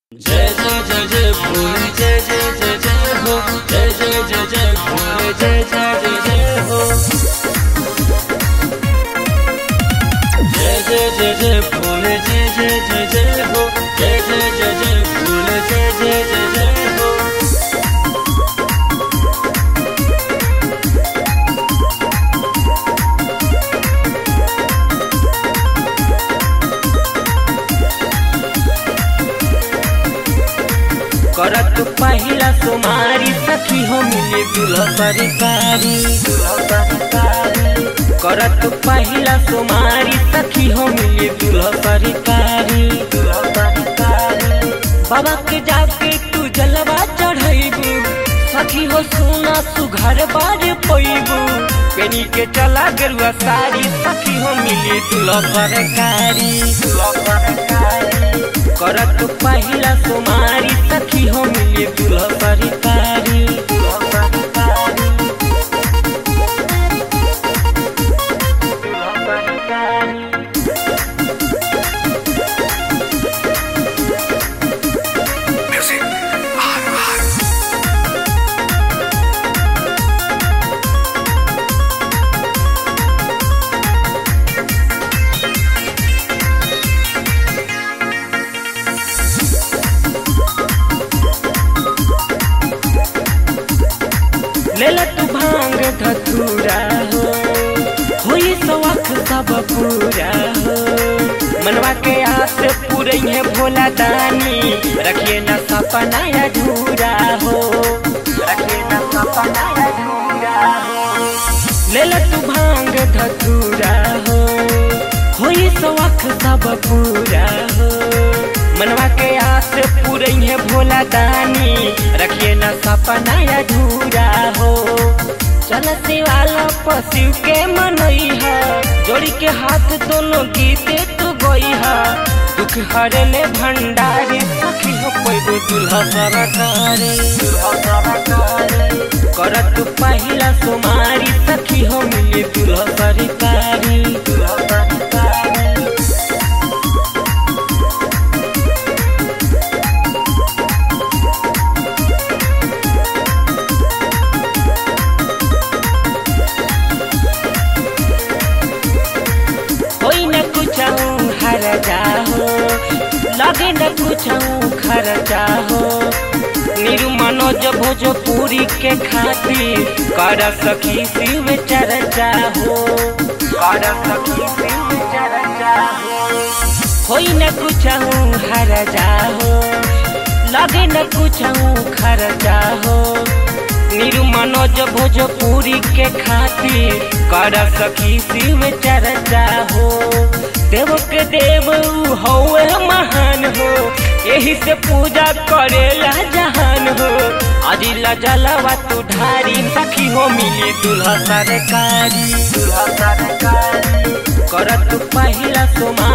जय जय जय जय भोले जय जय जय जय हो जय जय जय जय भोले जय जय जय जय हो जय जय जय जय भोले जय जय जय जय हो जय जय जय जय भोले जय जय जय जय हो करत पहिला सुमारी सखी हो मिले दुल्हा सरकारी करत पहिला सुमारी सखी हो मिले दुल्हा सरकारी बाबा के जाके तू जलवा चढ़ैबू सखी हो सोना सुघर बार पैबू पेनी के चला गरुआ सारी सखी हो मिले दुल्हा सरकारी करत पहिला सुमारी सखी हो मिले दुल्हा सरकारी लेला तू भांग धतूरा हो होई सवख सब पूरा हो मनवा के आस पूरे है भोला दानी रखिए न सपना अधूरा हो रखिए न सपना अधूरा हो लेला तू भांग धतूरा हो होई सवख सब पूरा हो मनवा के आस पूरे है भोला दानी रखिए न सपना अधूरा हो चल शिवाला पशु के मनई है जोड़ी के हाथ दोनों गीते तू गई है दुख हरले भंडारी सखी हो पैगो दुल्हा सरकारी करत पहिला सुमारी सखी हो मिले दुल्हा सरकारी दुल्हा सरकारी कोई न कुछ हर जाहो लगे न कुछ खर्चा हो नीरू मनोज भोजपुरी के खातिर कर सखी शिव चर्चा हो कर सखी शिव चर्चा हो कोई न कुछ हर जाहो लगे न कुछ खर्चा हो नीरू मनोज भोजपुरी के खातिर कर सखी शिव चर्चा हो देव के देव हौवे महान हो यही से पूजा करेला जहान हो अजिला जलवा तू ढारी सखी हो मिली दुल्हा सरकारी दुल्हा सरकारी करत पहिला सोमा